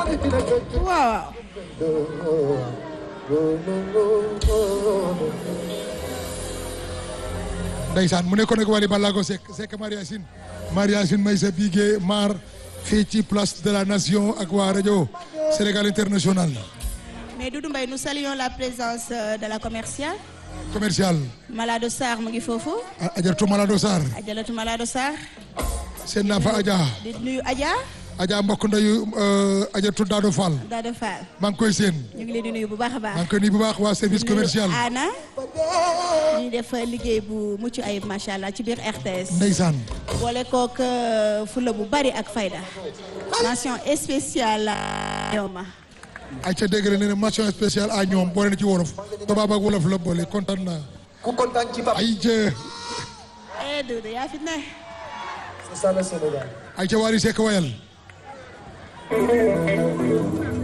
waaw ndeysaan mu nekkoon ak Wally Ballago Seck Seck Maria Sine Maria Sine may sa bigé mar fii ci place de la nation ak waa rajo Sénégal international mais Doudou Mbaye nous saluons la présence euh, de la commerciale commercial Malado Sarr mu ngi foofu Ajaratu Malado Sarr Ajalatu Malado Sarr seen naa fa Adja di nuyu Adja Adja mbokk ndeyu Ajaratu Dado Fall Dado Fall maa ngi koy seen ñu ngi leen di nuyu bu baax a baax maa ngi koy nuyu bu baax waa service commercial Ana ñu def liggéey bu mucc ayib macha allah ci biir RTS ndeysaan boole kook fula bu bari ak fayda mention spéciale ñoom ma ay ca dégg la nee na mention spéciale à ñoom boole na ci wolof tubaab ak wolof la boole kontaan naa ku kontaan ci Pape ay ca eh Doudou yaa fi ne c'est ça le Sénégal ay ca Wally Seck wayal